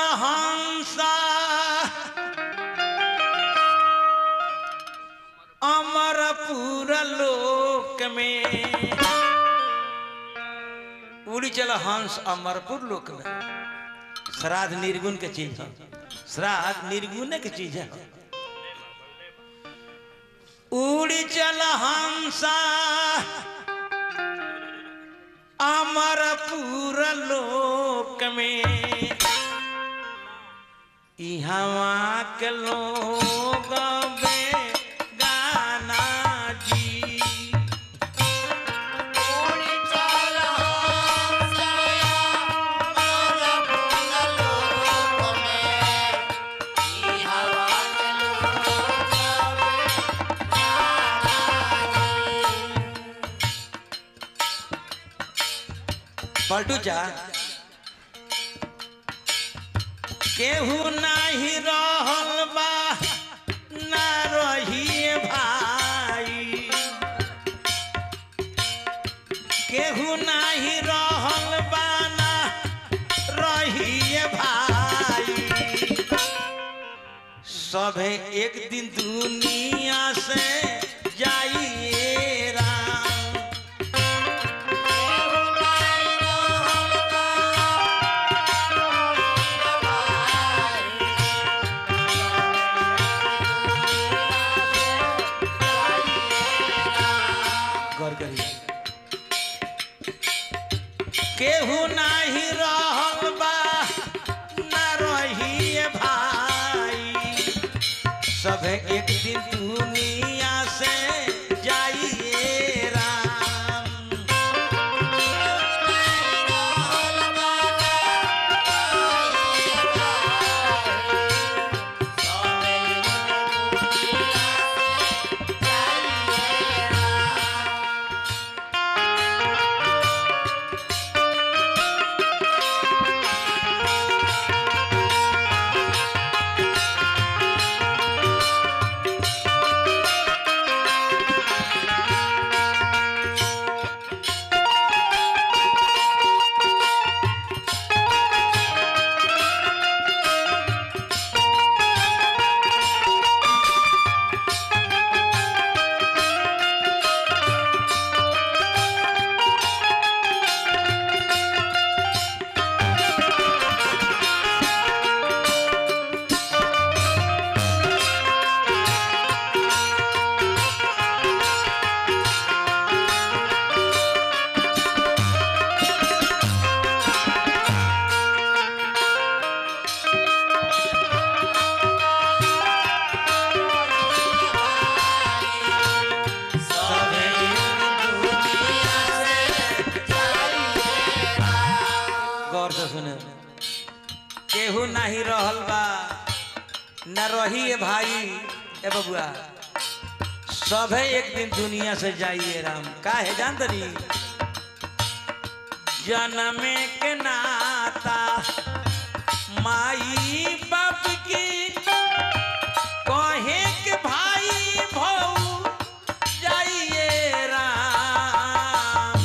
हंसा अमर पूरा लोक में उड़ी चल हंस अमरपुर लोक में श्राद्ध निर्गुण के चीज है श्राद्ध निर्गुण के चीज है उड़ी चल हंसा अमर पूरा लोक में इहवा के लोग बे गाना जी पलटू चा केहू नाही रहल बा ना रहिए भाई केहू नाही रहल बा ना रहिए भाई सभे एक दिन दुनिया से जाइए राम गौर करिए केहू नाही रहल बा ना रहिए भाई सब एक दिन दुनिया से जाइए राम सब एक दुनिया से गौर से सुने केहू नहीं रहल बा न रही है भाई ए बबुआ सभे एक दिन दुनिया से जाइए राम का है जान तनी जन्मे के नाता माई बाप की कहे के भाई भौ जाइए राम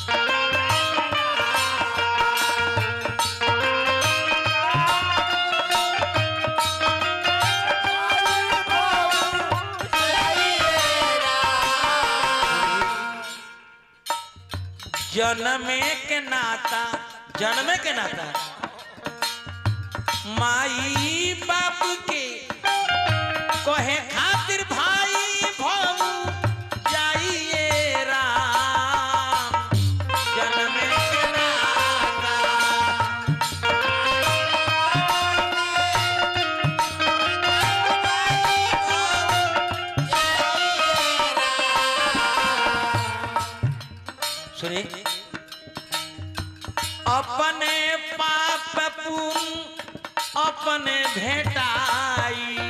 जन्मे के नाता जन्मे के नाता माई बाप के कहे खातिर भाई भौ जाइए राम जन्मे के नाता सुनिए अपने पाप पुण्य अपने भेटाई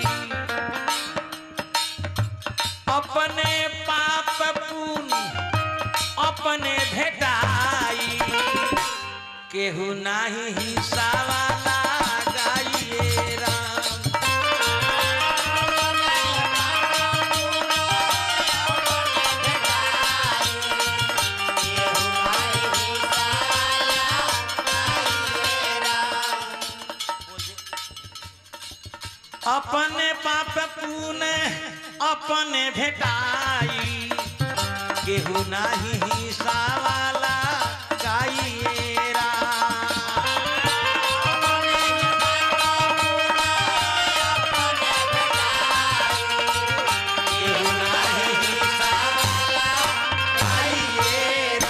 अपने पाप पुण्य अपने भेटाई केहू नाही हिसाबा लगाइए राम अपने पाप पुण्य अपने भेटाई केहू नाही हिसावाला गाइएरा केहू नाही हिसावाला गाइएरा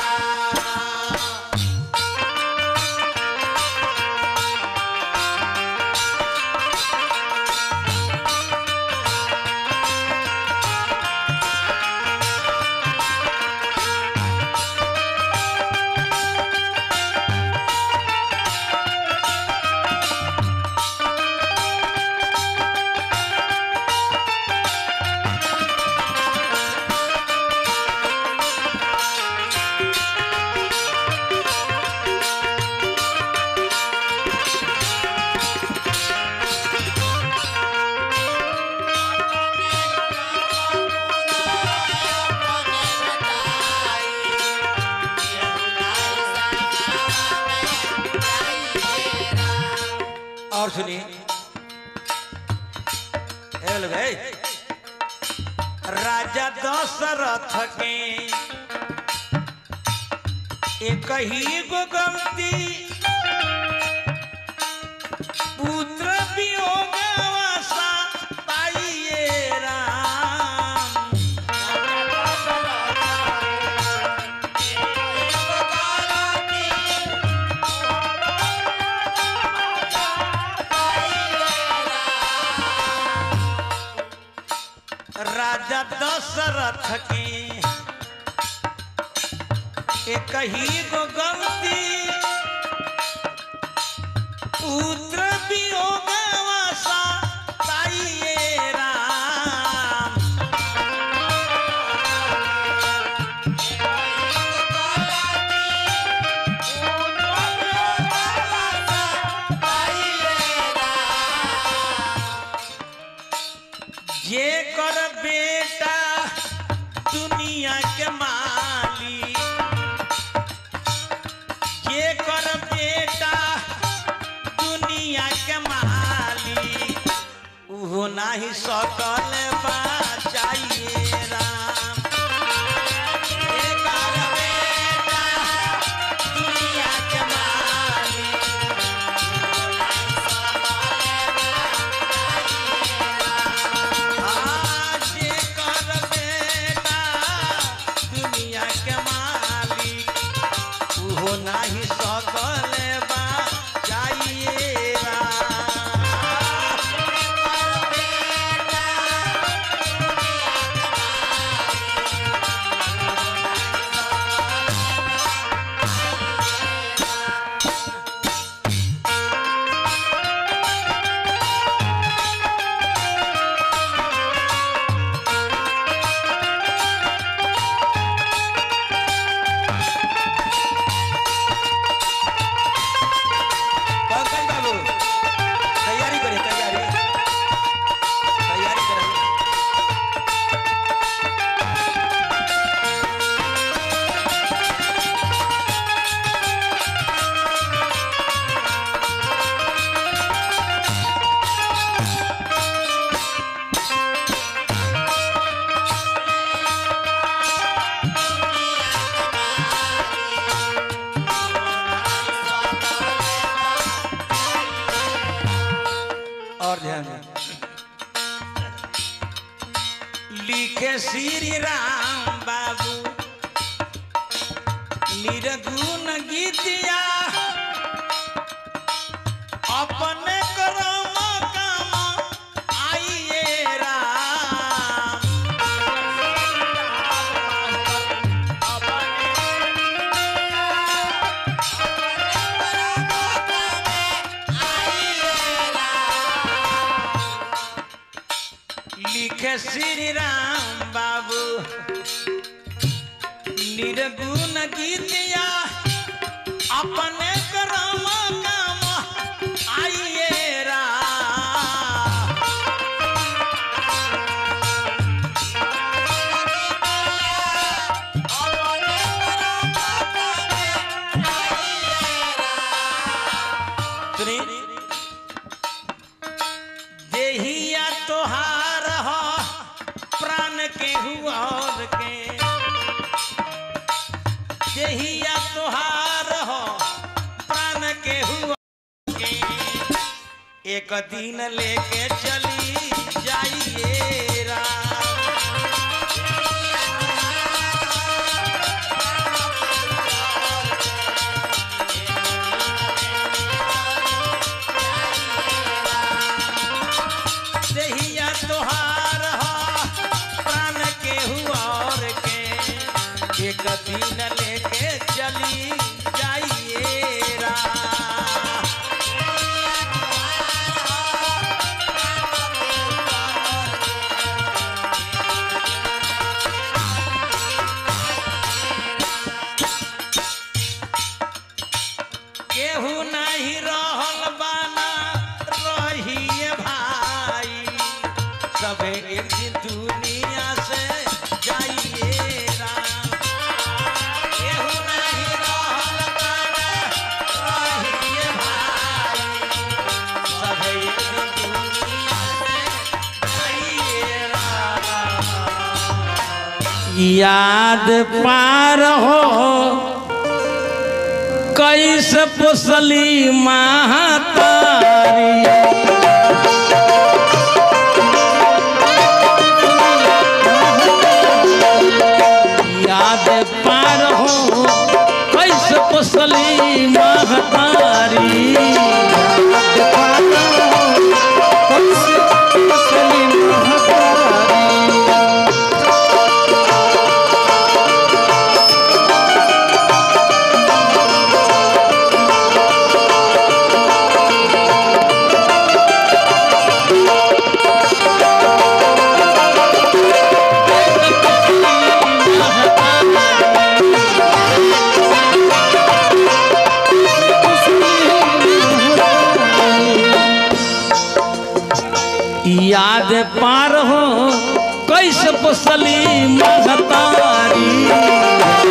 और सुनिए ए लोग, ए, राजा दशरथ के एक ही गो गलती पुत्र वियोगवशा पाइए राम राजा दशरथ के एक ही गो गलती पुत्र वियोगवशा पाइए राम जे कर बेटा दुनिया के मालिक जे कर बेटा दुनिया के मालिक उहो नाही सकल बचाइए राम जे कर बेटा दुनिया के मालिक आज कर बेटा दुनिया के मालिक उहो नाही सकल बा जाइए पंकज बाबू तैयारी करिए तैयारी तैयारी करें और ध्यान दें। लिखे श्री राम बाबू निर्गुण गीतिया अपने करम काम आइए राम लिखे श्री राम बाबू निर्गुण गीतिया अपने करम काम आइए राम सुनी देहिया और के देहिया तोहार हो प्राण के हुआ के एक दिन लेके चली जाइए राम देहिया तोहार हो प्राण के हुआ और के एक दिन लेके चली जाइए राम केहू नहीं रहल बाना रहिए भाई सबे एक दिन दुनिया से जाइए राम केहू नहीं रहल बाना रहिए भाई सबे एक दिन दुनिया से जाइए राम याद पार हो कैसे पोसली महातारी याद पार हो कैसे पोसली महतारी याद पार हो कैसे पोसली महतारी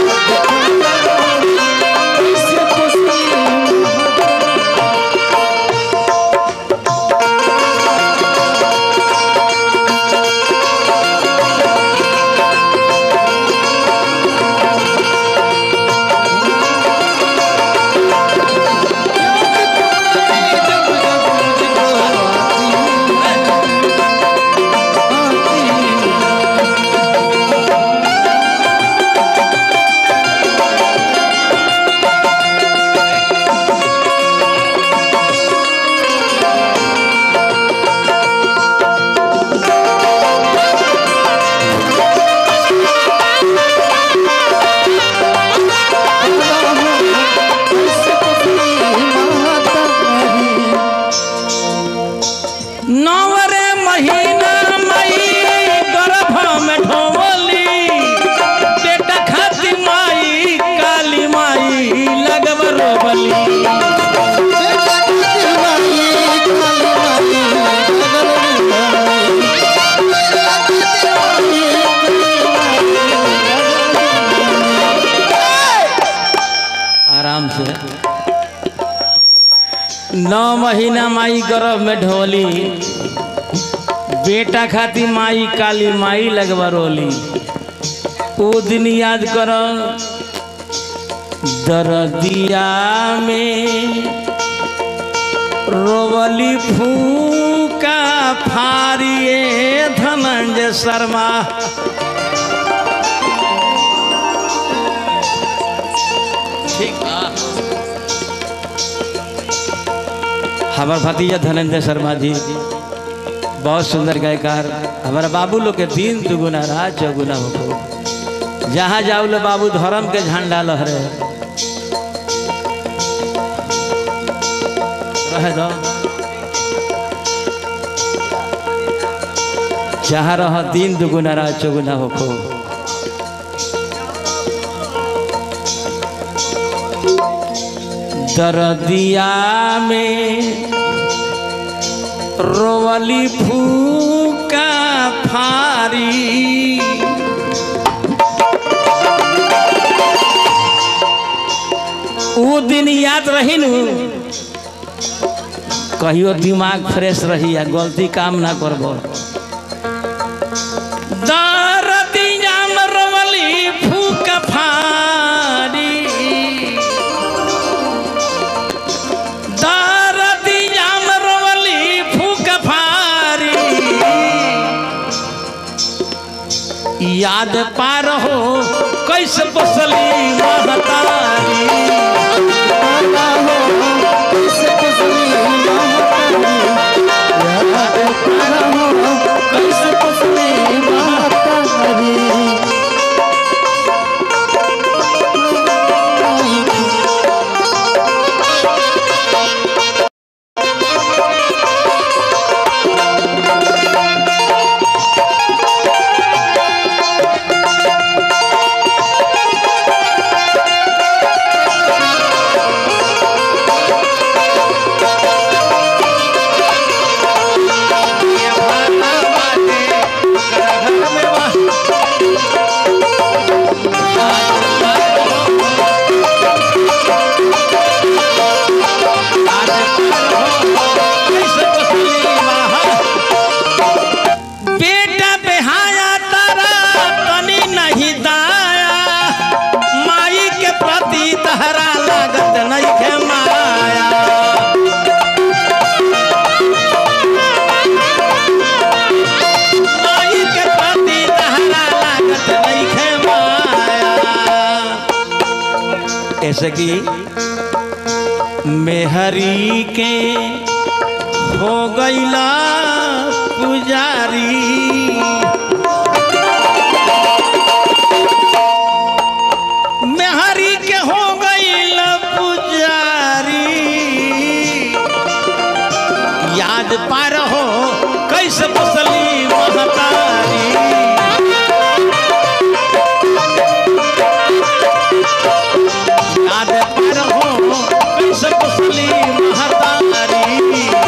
नवरे महीना मई गर्भ में ढोली बेटा खाती माई काली माई लगब रोबली आराम से नौ महीना माई गर्भ में ढोली बेटा खाती माई काली माई लगवा रोली ओ दिन याद कर दरदिया में रोवली फूका फारिए धनंजय शर्मा ठीक बा हमार भतीजा धनंजय शर्मा जी बहुत सुंदर गायकार हमारा बाबू लोग के दिन दुगुना रात चौगुना हो जहाँ जाओ लो बाबू धर्म के झंडा लहरे रहे दो जहाँ रह दिन दुगुना रात चौगुना हो दरदिया में रोवली फूका फारी ऊ दिन याद रही नु कहियो दिमाग फ्रेश रही आ गलती काम ना करब दरदिया याद पार हो कैसे बसली महतारी ये भाना बाटे, ओकरा घर में बा- याद पार हो, कैसे बसली महतारी। बेटा बेहाया तारा तनी नहीं दाया माई के प्रति तहरा लागत नहीं है माया माई के प्रति तहरा लागत नहीं है माया ऐसे की मेहरी के हो गईला पुजारी मेहरी के हो गईला पुजारी याद पार हो कैसे बसली महतारी याद पार हो कैसे बसली महतारी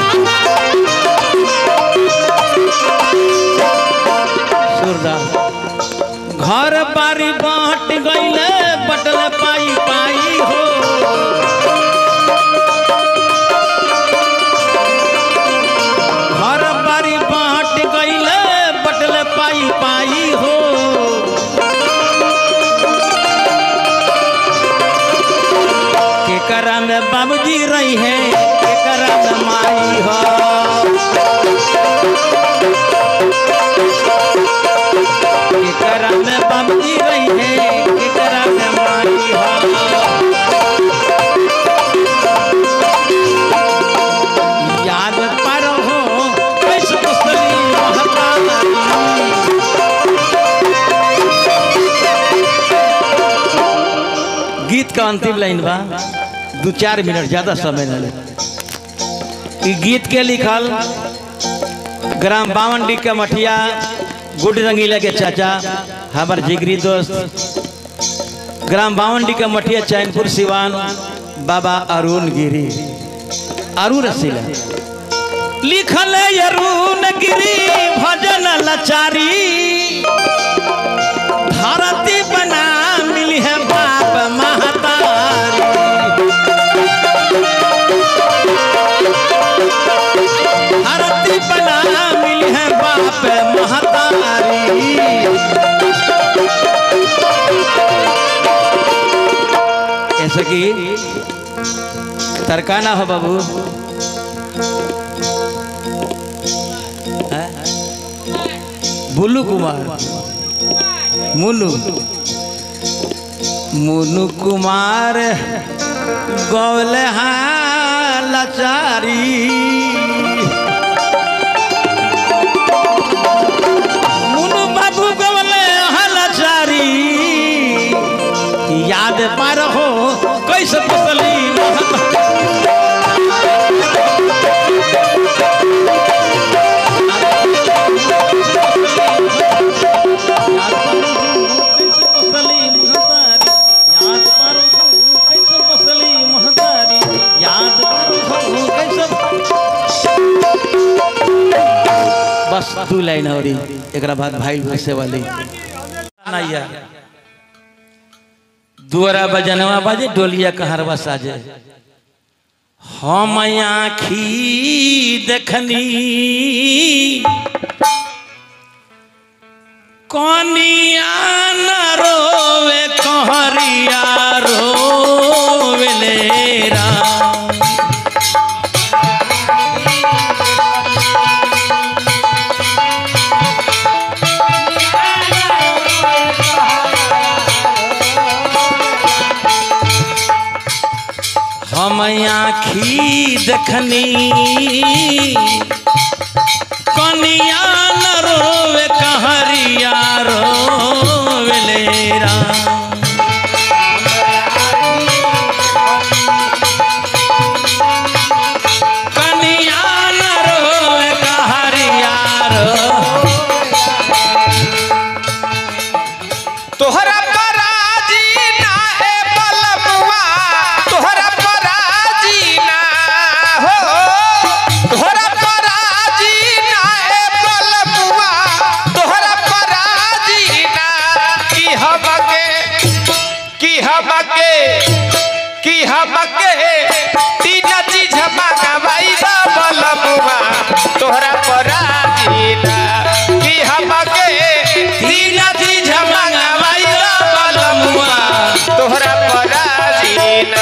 सूरदास घर बारी बांट गईले बटल पाई पाई हो घर बारी बांट गईले बटल पाई पाई हो केकरा में बाबूजी रही है केकरा में माई हो केकरा में बाबूजी रही है केकरा में माई हो याद पर हो कैसे बसली महतारी गीत का अंतिम लाइन बा दू चार मिनट ज्यादा समय न ले ई गीत के लिखल ग्राम बावनडी के मठिया गुड रंगीला के चाचा हमार जिगरी दोस्त ग्राम बावनडी के मठिया चैनपुर सिवान बाबा अरुण गिरी अरुण रसीला लिखल है अरुण गिरी भजन लाचारी धरती बना मिली है बाप महतारी धरती बना मिली है बाप महतारी ऐसे की तरकाना हो बाबू हैं? बुल्लू कुमार मुनु मुनु कुमार गौल लाचारी मुनु बाबू गौल लाचारी याद पार हो कैसे बसली याद पार हो कैसे बसली महतारी याद पार हो कैसे बसली महतारी याद पार हो कैसे बस दू लाइन और एक बाद भाई भैसे वाली नैया दुआरा बजनवा बाजे डोलिया कहरवा साजे हम आखी देखनी कनिया न रोवे कहरिया रोवे लेरा आखी देखनी कनिया न रोवे कहरिया रोवेले राम कनिया न रोवे कहरिया रो तोहरा पराजी ना ए बलबुआ तोहरा पराजी ना हो तोहरा पराजी ना ए बलबुआ तोहरा पराजी ना की हमके की हमके की हमके तीन चीज मंगवाई दा बलबुआ तोहरा पराजी ना की हमके तीन चीज मंगवाई दा बलबुआ तोहरा पराजी ना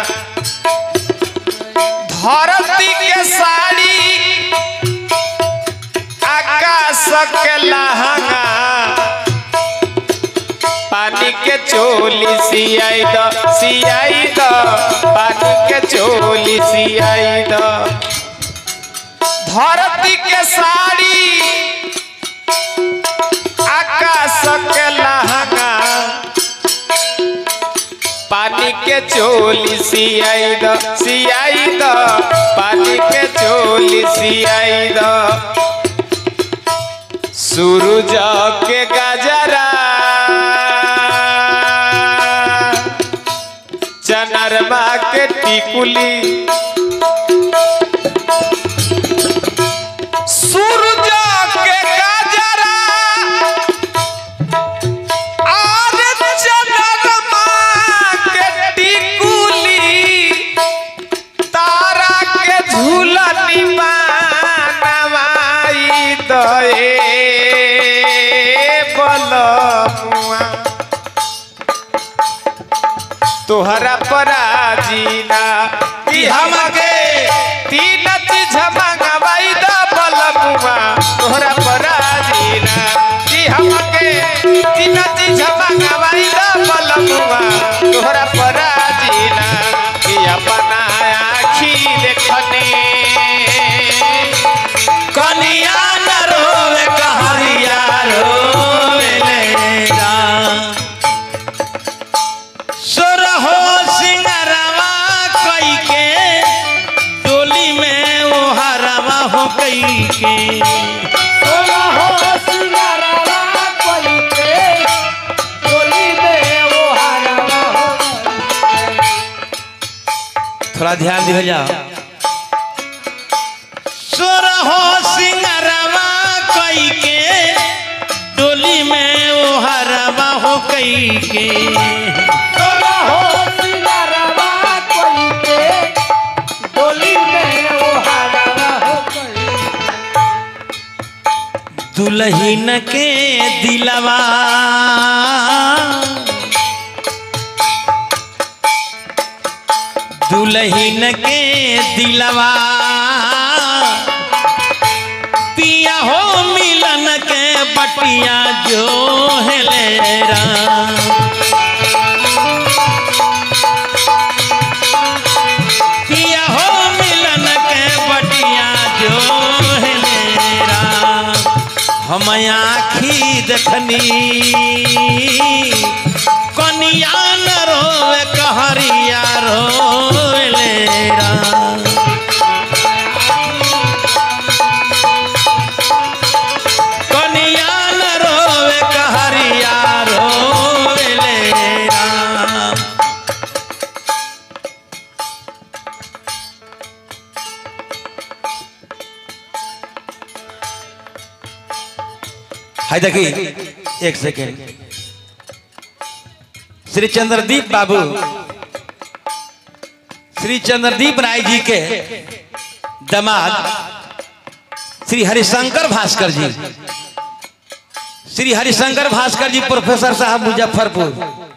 धरती के साड़ी आकाश के लहंगा पानी के चोली सियाई द सियाई द पानी के चोली सियाई द धरती के साड़ी आकाश के लहंगा पानी के चोली सियाई द सियाई द पानी के चोली सियाई द सूरज के गजरा चनरमा के टिकुली सूरज के गजरा और चनरमा के टिकुली तारा के झूलनी बनवाई दए बलमुआ तोहरा पराजीना कि हमके तीन चीज मंगवाई द बलमुआ तोहरा पराजीना कि हमके तीन चीज मंगवाई द बलमुआ तोहरा पराजीना कि अपना आखी देखने कनिया न रोवे कहरिया रोवेले राम सोरहो सिंगरवा कई के डोली में वो हरवा हो कई के थोड़ा ध्यान दिया जाओ सोरहो सिंगरवा कई के डोली में वो हरवा हो कई के दुल्हन के दिलवा दुल्हन के दिलवा पिया हो मिलन के बटिया जो है ले राम पिया हो मिलन के बटिया जो है मेरा हम आखी देखनी कनिया न रोवे कहरिया रोवे ले राम कनिया न रोवे कहरिया रोवे ले राम हाय देखी एक सेकेंड श्री चंद्रदीप बाबू श्री चंद्रदीप राय जी के दामाद श्री हरिशंकर भास्कर जी श्री हरिशंकर भास्कर जी प्रोफेसर साहब मुजफ्फरपुर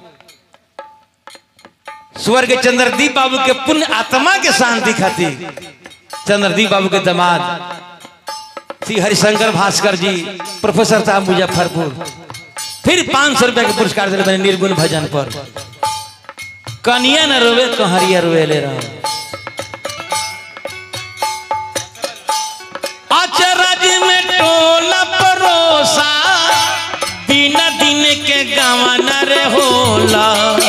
स्वर्ग चंद्रदीप बाबू के पुण्य आत्मा के शांति खातिर चंद्रदीप बाबू के दामाद श्री हरिशंकर भास्कर जी प्रोफेसर साहब मुजफ्फरपुर फिर पाँच सौ रुपया के पुरस्कार दिले बने निर्गुण भजन पर कनिया न रोवे कहरिया रोवे ले रहा होला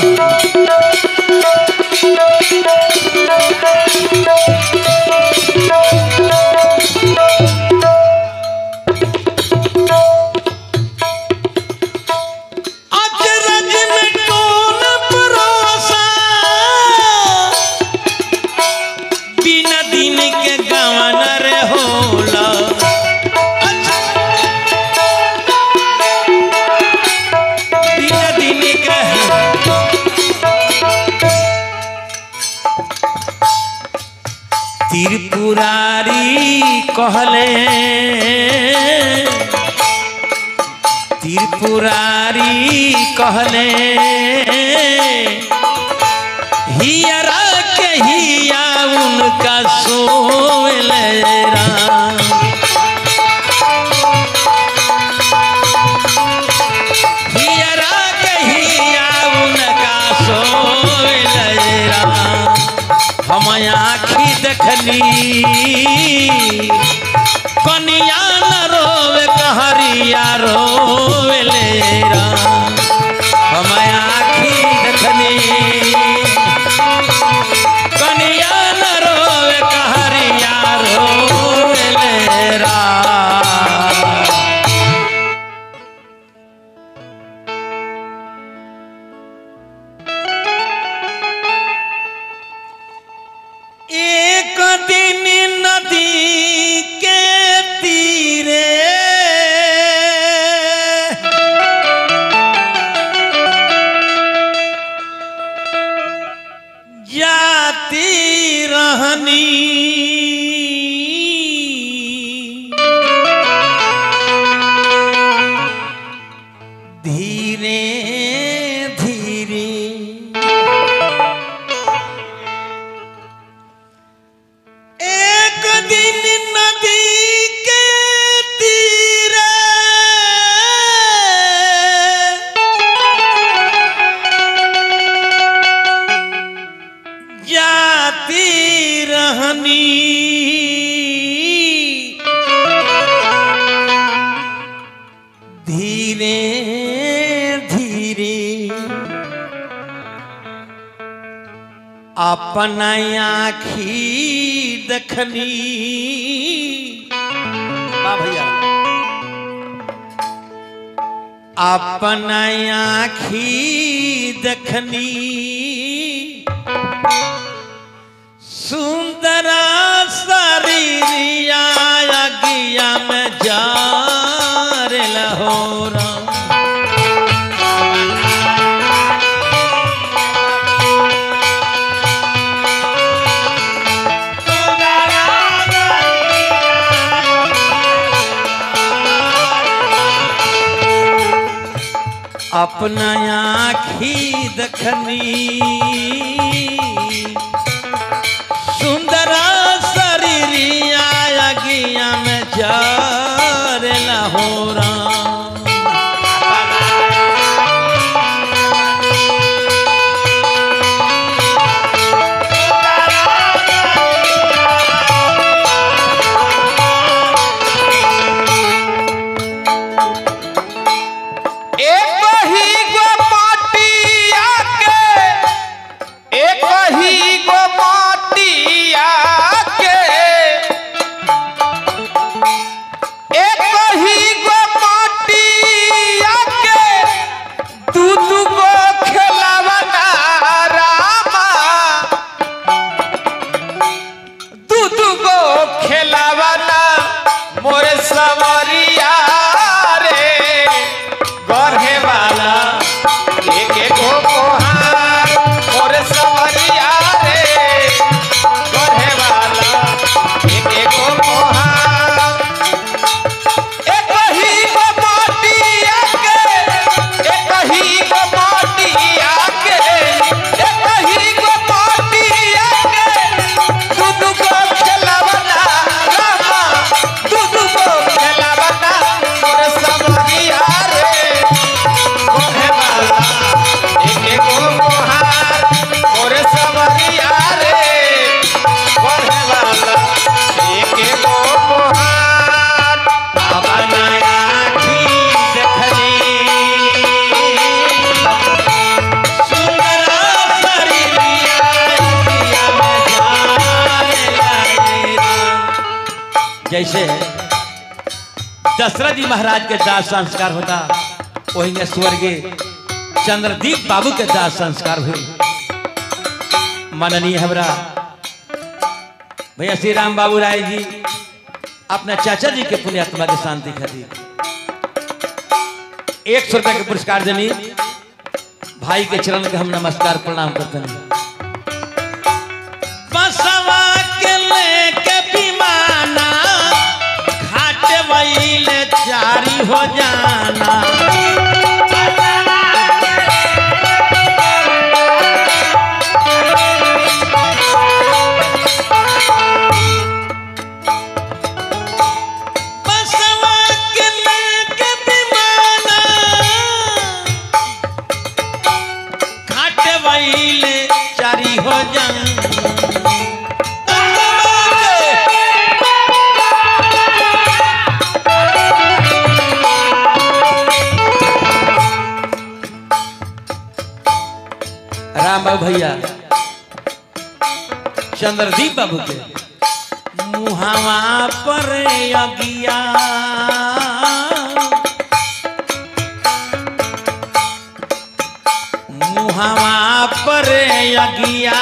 अचरज में कौन भरोसा बिना दिन के गवनर होला बिना दिन के त्रिपुरारी कहले त्रिपुरारी कहले हियरा के हिया उनका सोल राम हियरा के हिया उनका सोल राम हम आखी देखली कनिया न रोवे कहरिया रोवे ले राम हम आखी देखली कनिया न रोवे कहरिया रोवे ले राम एक दिन नदी के तीरे जाती रहनी धीरे धीरे एक दिन नदी के तीरे जाती रहनी धीरे धीरे अपन आखी देखनी वाह भैया अपन आखी देखनी सुंदरा शरीरिया अगिया में जार लहोरा अपना आखी दखनी सुंदरा शरीरिया अगिया में जार लहोरा एक ही गो माटिया के एक ही गो माटिया के एक ही गो माटिया के दू दू गो खेलावना रामा दू दू गो खेलावना मोरे सवरिया रे गढ़े वाला एक एक गो कोहार मोरे सवरिया रे गढ़े वाला एक एक गो कोहार एक ही गो माटिया के एक ही गो माटिया के एक ही गो माटिया के दू दू गो खेलवना रामा जैसे दशरथ जी महाराज के दाह संस्कार होता वही स्वर्गीय चंद्रदीप बाबू के दाह संस्कार हुए माननीय हमरा भैया श्री राम बाबू राय जी अपने चाचा जी के पुण्यात्मा के शांति खातिर एक सौ रुपया के पुरस्कार देनी भाई के चरण के हम नमस्कार प्रणाम करते हैं बसवा के लेके विमाना घाट वहीले जारी हो जाना बसवा के लेके विमाना घाट वहीले जारी हो जाना राम बाबू भैया चंद्रदीप बाबू के मुहावा पर अगिया मुहावा पर अगिया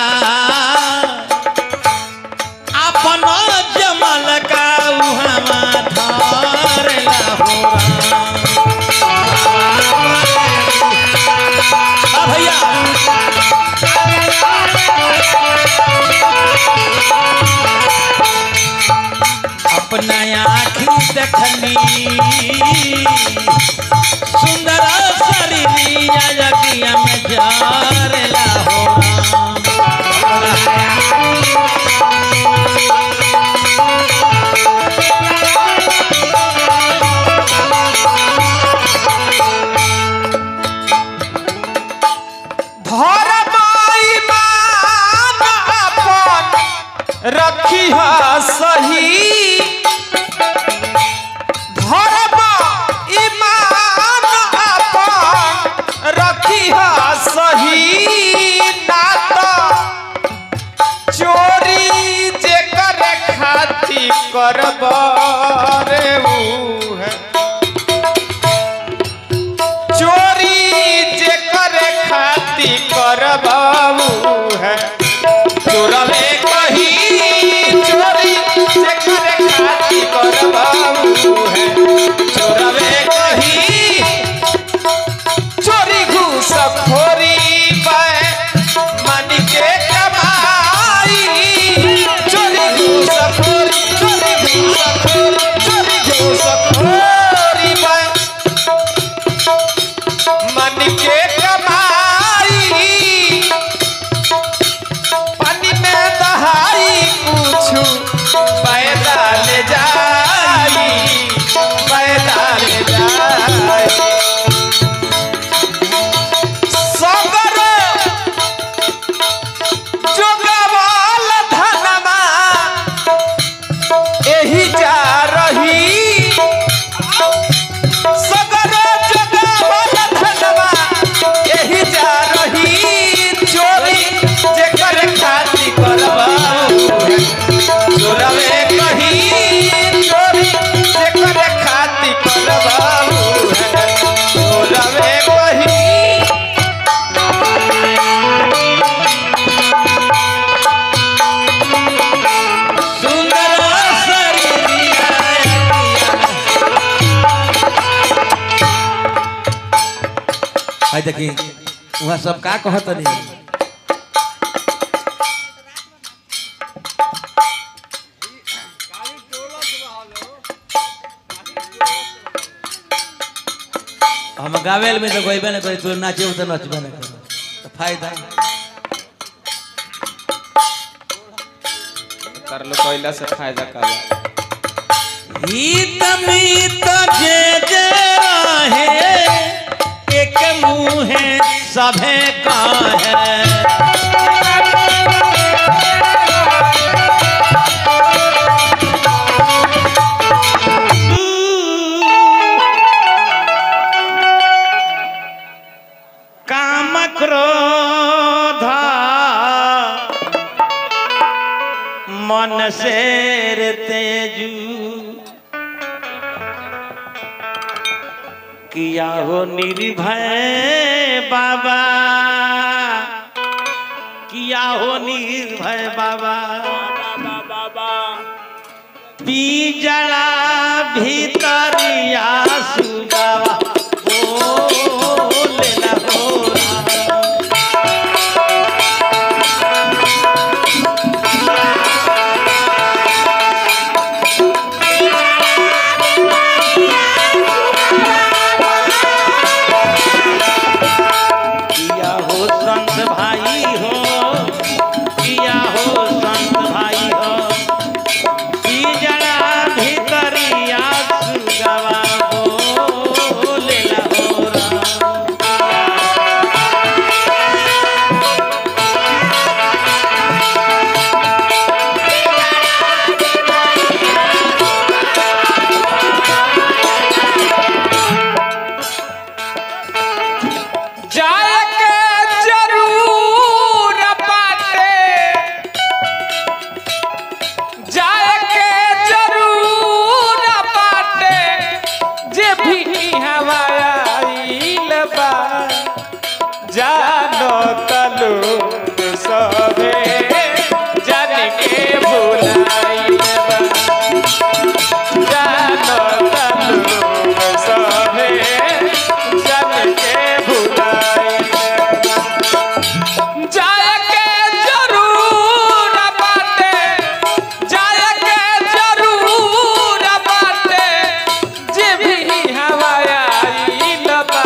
अपन जमल का उहावा धर भैया अपना आँखी देखनी सुंदर शरीरिया यज्ञ में जारला हो धर्माई मान अपन रखी सही धर्म ईमान अपन रखी सही ना तो चोरी जे करे खाती करब रे ऊ है चोरी जे करे खाती करबाबू है चोरवे कही चोरी जे करे खाती करबाबू है चोरवे कही चोरी घूस खोरी पे मन के कमाई चोरी घूस खोरी चोरी घूस खोरी चोरी घूस खोरी पे मन के कमाई पानी में दहाई कुछ पैदा ले जाई पैदा ले जाई सगर जोगवाल धनमा एही जा रही सगर जगावल धनवा एही जा रही चोरी जेकर खाती करबाऊ चोरवे कही चोरी जेकर खाती करबाऊ चोरवे कही सुंदर शरीरिया आई देखी वहाँ सब का कहत नहीं हम गावेल में तो गईबे ना करी तू नाचे तो नचबे ना कर तो फायदा कर लो कोयला से फायदा कर हित मित जे जे रहे एक मुँह सभे का है काम क्रोध मन मन शेर तेजू किया हो निर्भय बाबा किया हो निर्भय बाबा बीजड़ा भीतरिया सुगावा बोले ना हो राम। किया हो संत भाई हो किया हो संत भाई हो की जड़ा भीतरिया सुगवा बोले ला हो राम। जाए के जरूर बाटे जाए के जरूर बाटे जे भी हवाईल बा जानो तलु सबे जान के भुलाईल बा जानो तलु सबे जान के भुलाईल बा जाए के जरूर बाटे जाए के जरूर बाटे जे भी हवाईल बा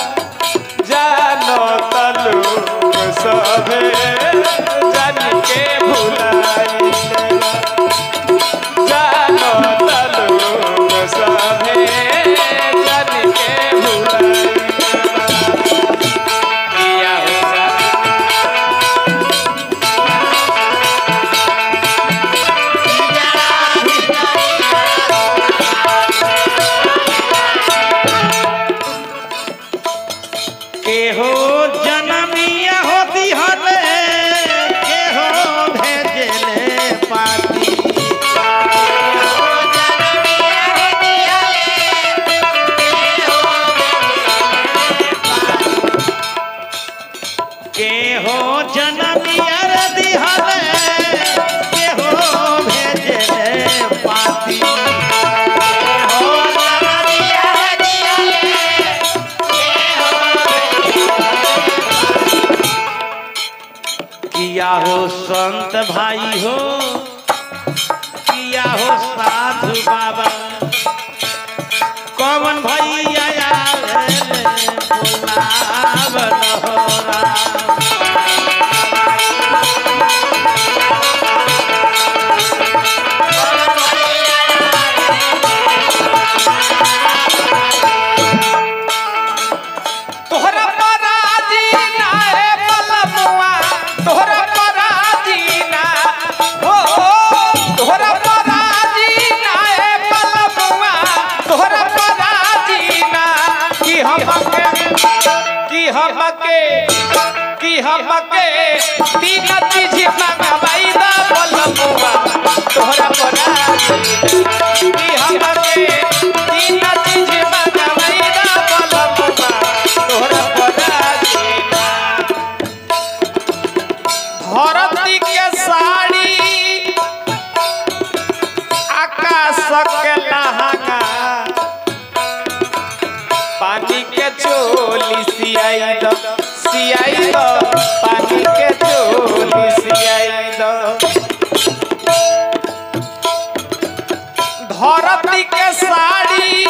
जानो तलु सभे जान के भुलाईल जानो तलु सभे जान के भुलाईल किया हो के हो जनमिया होती हले के हो भेजले पाती के हो जनमिया रदी हले के हो भेजले पाती के हो जनमिया रदी हले किया हो संत भाई हो किया हो साधु बाबा कौन भैया आवे बुलावन हो राम। तोहरा पराजी ना है पलमुआ तोहरा पराजी ना हो तोहरा पराजी ना है पलमुआ तोहरा पराजी ना कि हमके कि हमके कि हमके तीन चीज मंगवाई दा पलमुआ तोहरा पराजी कि हमके तीन चीज मंगवाई दा पलमुआ तोहरा पराजी ना धरती के साड़ी आकाश के लहंगा पानी के चोली सियाई दो सियाई दो पानी के चोली सियाई दो धरती के साड़ी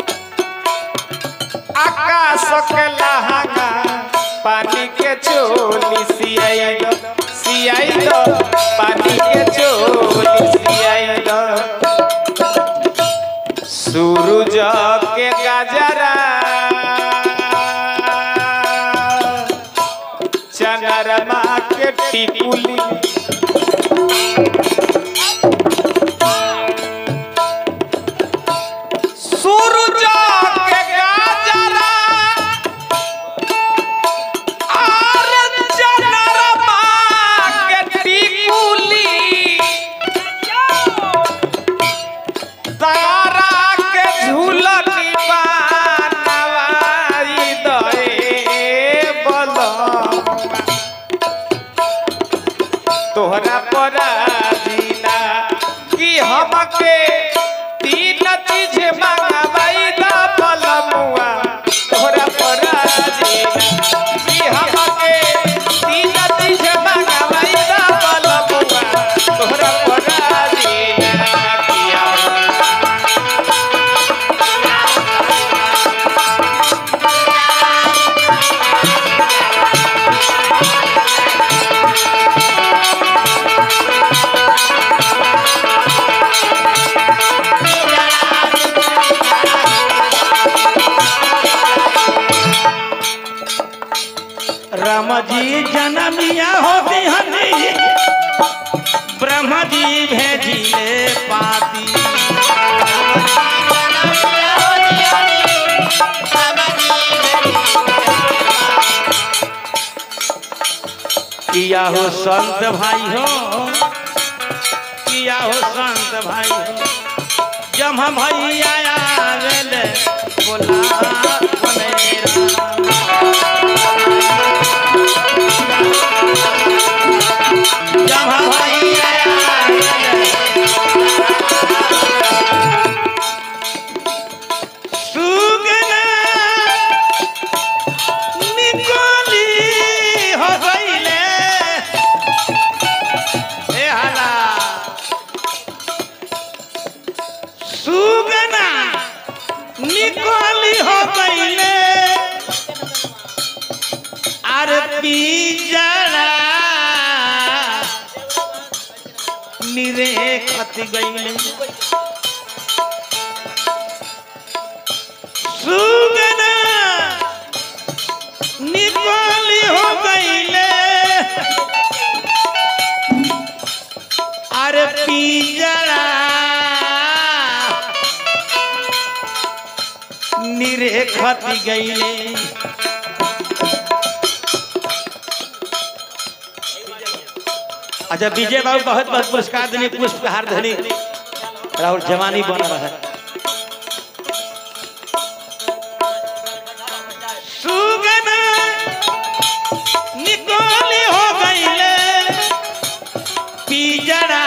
आकाश के लहंगा पानी के चोली सियाई दो सियाई दो पानी के चोली सियाई दो सूरज के गजरा चंद्रमा के टिकुली सूरज के गजरा आर चंद्रमा के टिकुली हमके तीन चीज मंगवाई दा पलमुआ तोहरा परा देना कि हमके तीन चीज मंगवाई दा पलमुआ तोहरा परा देना किया राम जी जनमिया होती हनी ब्रह्म जी भेजिले पाती किया हो संत भाई हो किया हो संत भाई हो जब हम भैया आवेले बोला मेरा जब हम भैया आवेले सुगना निकोली हो गईले हे हाला सुगना निकोली हो गईले अरे बीजड़ा निरे खत गईले सुगना निकोली हो गईले अरे पिजड़ा निरे खती गईले अच्छा विजय बाबू बहुत बहुत पुरस्कार देने पुष्पहार धनी राहुल जवानी बन रहा है सुगना निकोली हो गईले पिजड़ा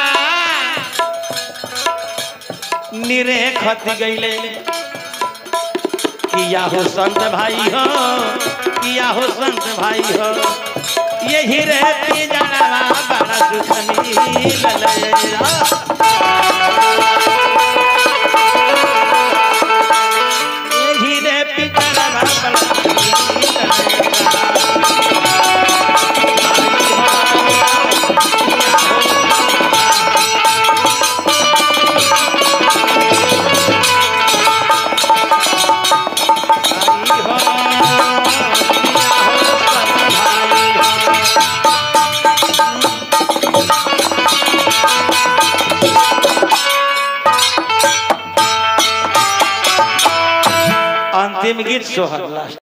निरे खत गईले किया हो संत भाई हो किया हो संत भाई हो यही रे पिजड़ा बड़ा सुख मिलले यही रे पिजड़ा बड़ा सुख मिलले अंतिम गीत सोहर लास्ट